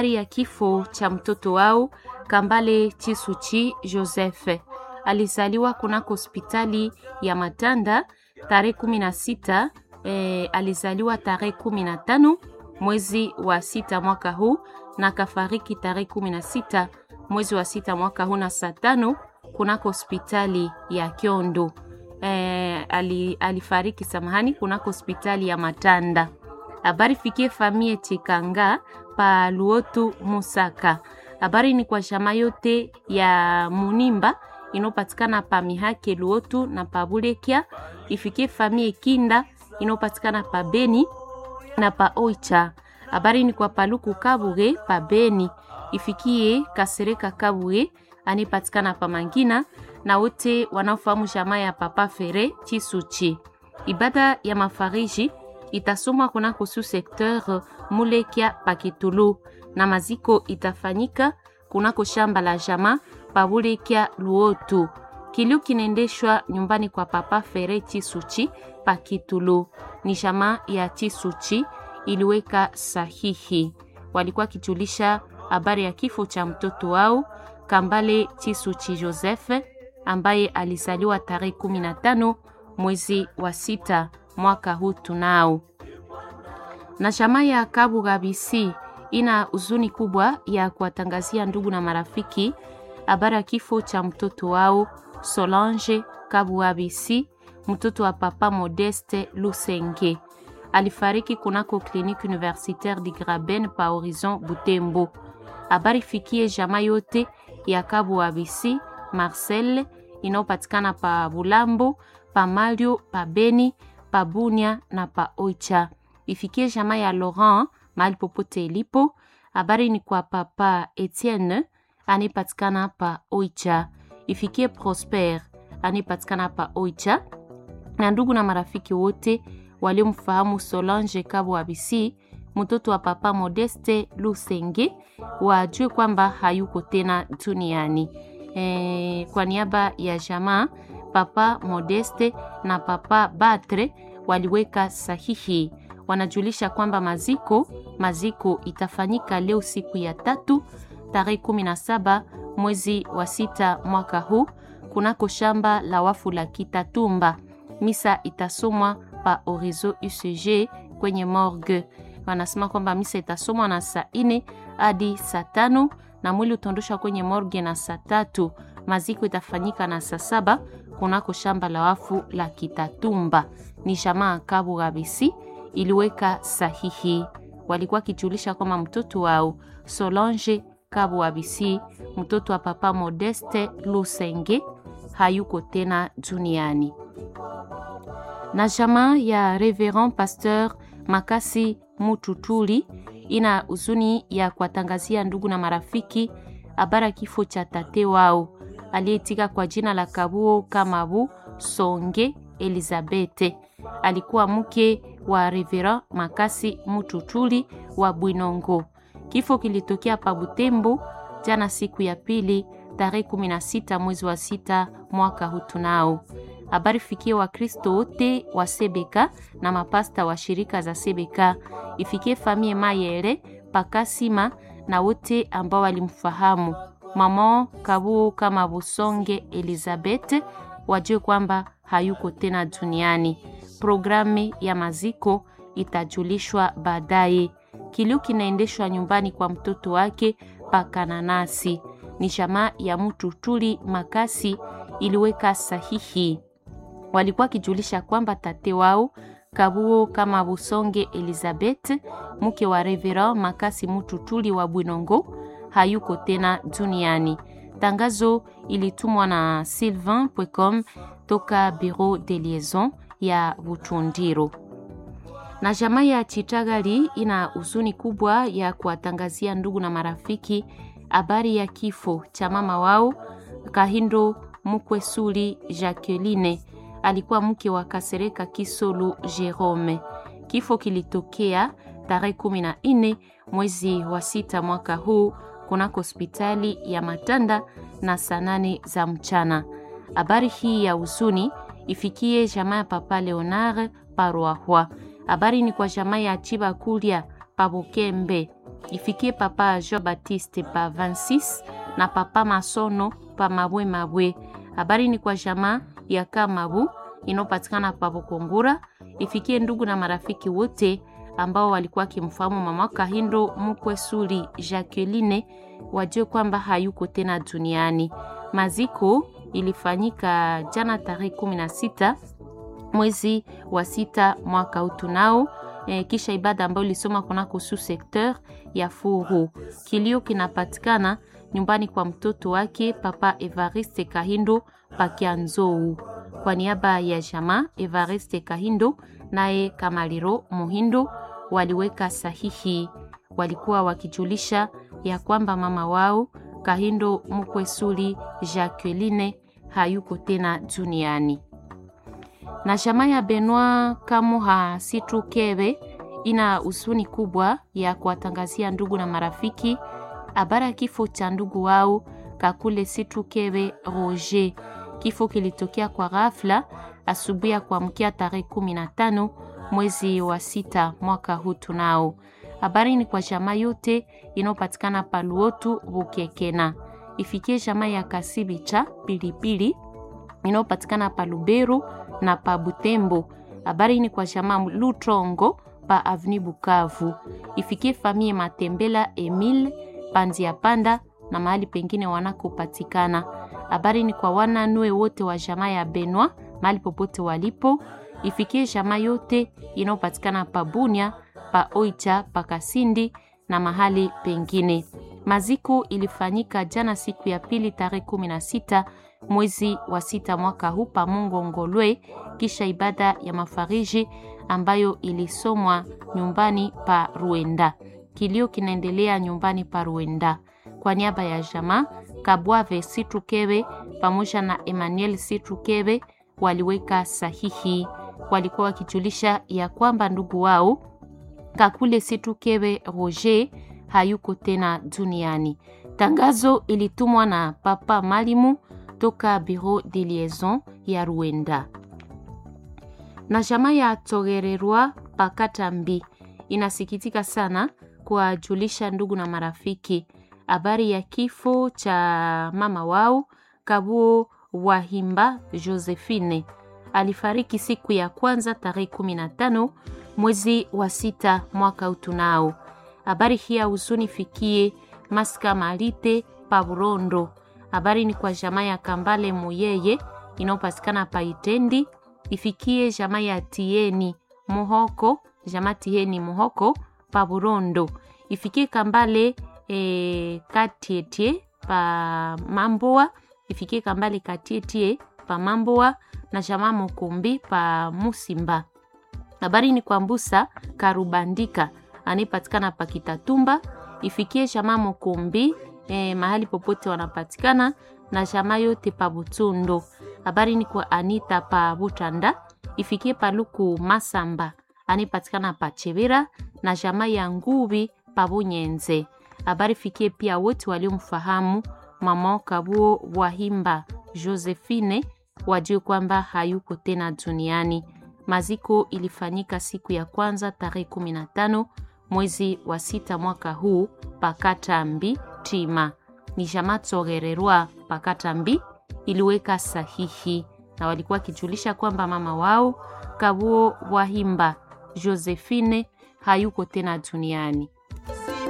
ya kifo cha mtoto wao Kambale Chisuchi Joseph. Alizaliwa kunako hospitali ya Matanda tarehe kumi na sita eh, alizaliwa tarehe kumi na tano mwezi wa sita mwaka huu na kafariki tarehe kumi na sita mwezi wa sita mwaka huu na saa tano kunako hospitali ya Kyondo. Eh, ali, alifariki samahani kunako hospitali ya Matanda. Habari fikie famie Chikanga pa Luotu Musaka. Habari ni kwa shama yote ya Munimba inopatikana pa Mihake Luotu na pa Bulekia. Ifikie famie Kinda inopatikana pa Beni na pa Oicha. Habari ni kwa Paluku Kabuge pa Beni. Ifikie Kasereka Kabuge anipatikana pa Mangina na wote wanaofahamu jamaa ya Papa Fere Chisuchi. Ibada ya mafariji itasomwa kunako su sekteur Mulekia Pakitulu na maziko itafanyika kunako shamba la jamaa pa Bulekia Luotu. Kilio kinaendeshwa nyumbani kwa Papa Fere Chisuchi Pakitulu. Ni jamaa ya Chisuchi iliweka sahihi. Walikuwa kijulisha habari ya kifo cha mtoto wao Kambale Chisuchi Joseph ambaye alizaliwa tarehe 15 mwezi wa sita mwaka huu tunao. Na chama ya Kabuga BC ina huzuni kubwa ya kuwatangazia ndugu na marafiki habari ya kifo cha mtoto wao Solange Kabuga BC, mtoto wa papa Modeste Lusenge. Alifariki kunako kliniki universitaire di Graben pa Horizon Butembo. Habari fikie jamaa yote ya Kabuga BC Marcel inayopatikana pa Bulambo, pa Malio, pa Beni, pa Bunia na pa Oicha. Ifikie jamaa ya Laurent mahali popote ilipo. Habari ni kwa papa Etienne anayepatikana pa Oicha. Ifikie Prosper anayepatikana pa Oicha, na ndugu na marafiki wote waliomfahamu Solange Kabo Abisi, mtoto wa papa Modeste Lusenge, wajue kwamba hayuko tena duniani. E, kwa niaba ya jamaa papa Modeste na papa Batre waliweka sahihi, wanajulisha kwamba maziko maziko itafanyika leo siku ya tatu tarehe 17 mwezi wa sita mwaka huu kunako shamba la wafu la Kitatumba. Misa itasomwa pa Orizo UCG kwenye morgue. Wanasema kwamba misa itasomwa na saa ine hadi saa tano na mwili utaondoshwa kwenye morgue na saa tatu. Maziko itafanyika na saa saba kunako shamba la wafu la Kitatumba. Ni jamaa Kabu Gabisi iliweka sahihi, walikuwa kijulisha kwamba mtoto wao Solange Kabu Abisi, mtoto wa papa Modeste Lusenge, hayuko tena duniani. Na jamaa ya Reverend Pasteur Makasi Mututuli ina huzuni ya kuwatangazia ndugu na marafiki habara kifo cha tate wao aliyetika kwa jina la Kabuo Kamabu Songe Elizabete. Alikuwa mke wa Reverend Makasi Mututuli wa Bwinongo. Kifo kilitokea pa Butembo jana siku ya pili tarehe 16 mwezi wa sita mwaka hutunao. Habari fikie Wakristo wote wa Sebeka na mapasta wa shirika za Sebeka, ifikie famie Mayere Pakasima na wote ambao walimfahamu mama Kabuo kama Busonge Elizabeth, wajue kwamba hayuko tena duniani. Programu ya maziko itajulishwa baadaye. Kilio kinaendeshwa nyumbani kwa mtoto wake Pakananasi. Ni jamaa ya mtu tuli Makasi iliweka sahihi walikuwa kijulisha kwamba tate wao Kabuo kama Busonge Elizabeth mke wa Reverend Makasi Mututuli wa Bwinongo hayuko tena duniani. Tangazo ilitumwa na Sylvain Pwecom toka Bureau de Liaison ya Butundiro. Na jamaa ya Chitagali ina huzuni kubwa ya kuwatangazia ndugu na marafiki habari ya kifo cha mama wao Kahindo Mukwesuli Jacqueline alikuwa mke wa Kasereka Kisolu Jerome. Kifo kilitokea tarehe kumi na nne mwezi wa sita mwaka huu kunako hospitali ya Matanda na saa nane za mchana. Habari hii ya huzuni ifikie jamaa ya Papa Leonard Parwahwa. Habari ni kwa jamaa ya Chiba Kulia Pabukembe ifikie papa Jean Baptiste pa 26 na papa Masono pa Mabwe Mabwe. Habari ni kwa jamaa ya Kamabu inayopatikana pa Bukungura, ifikie ndugu na marafiki wote ambao walikuwa wakimfahamu mama Kahindo Mukwesuli Jacqueline, wajue kwamba hayuko tena duniani. Maziko ilifanyika jana tarehe 16 mwezi wa sita mwaka huu tunao e, kisha ibada ambayo ilisoma kunako su sekteur ya Furu. Kilio kinapatikana nyumbani kwa mtoto wake papa Evariste Kahindo Pakianzou. Kwa niaba ya jamaa Evariste Kahindo naye Kamaliro Muhindo waliweka sahihi, walikuwa wakijulisha ya kwamba mama wao Kahindo Mukwesuli Jacqueline hayuko tena duniani na jamaa ya Benoit Kamuha Situkebe ina huzuni kubwa ya kuwatangazia ndugu na marafiki habari ya kifo cha ndugu wao Kakule Situkebe Roger. Kifo kilitokea kwa ghafla asubuhi ya kuamkia tarehe kumi na tano mwezi wa sita mwaka huu tunao. Habari ni kwa jamaa yote inayopatikana Paluotu Bukekena, ifikie jamaa ya Kasibicha Pilipili inayopatikana Paluberu na pa Butembo. Habari ni kwa jamaa Lutrongo pa Avni Bukavu, ifikie famie Matembela Emile Panzia Panda na mahali pengine wanakopatikana. Habari ni kwa wananue wote wa jamaa ya Benwa mahali popote walipo, ifikie jamaa yote inayopatikana pa Bunia pa Oicha pa Kasindi na mahali pengine. Maziko ilifanyika jana siku ya pili tarehe kumi na sita mwezi wa sita mwaka huu pa Mungo Ngolwe, kisha ibada ya mafariji ambayo ilisomwa nyumbani pa Ruenda. Kilio kinaendelea nyumbani pa Ruenda. Kwa niaba ya jamaa Kabwave Situkebe pamoja na Emmanuel Situkebe waliweka sahihi, walikuwa wakijulisha ya kwamba ndugu wao Kakule Situkebe Roger hayuko tena duniani. Tangazo ilitumwa na Papa Malimu toka Bureau de Liaison ya Ruenda. Na jamaa ya Togererwa Pakatambi inasikitika sana kuwajulisha ndugu na marafiki habari ya kifo cha mama wao Kabuo Wahimba Josephine. Alifariki siku ya kwanza tarehe 15 mwezi wa sita mwaka utunao. Habari hii ya huzuni fikie Maska Malite Paburondo. Habari ni kwa jamaa ya Kambale Muyeye inayopatikana Paitendi, ifikie jamaa ya Tieni Muhoko, jamaa Tieni Muhoko Paburondo, ifikie Kambale e, Katietie pa Mamboa, ifikie Kambale Katietie pa Mamboa na jamaa Mukumbi pa Musimba. Habari ni kwa Mbusa Karubandika anayepatikana pa Kitatumba, ifikie jamaa Mukumbi eh, mahali popote wanapatikana na jamaa yote pa Butundo. Habari ni kwa Anita pa Butanda, ifikie Paluku Masamba anayepatikana pa Chevira na jamaa ya Ngubi pa Bunyenze. Habari fikie pia wote waliomfahamu mama Kabuo Wahimba Josephine, wajue kwamba hayuko tena duniani. Maziko ilifanyika siku ya kwanza tarehe 15 mwezi wa sita mwaka huu Pakatambi Tima. Ni jamaa Togererwa Pakatambi iliweka sahihi na walikuwa wakijulisha kwamba mama wao Kabuo Wahimba Josephine hayuko tena duniani.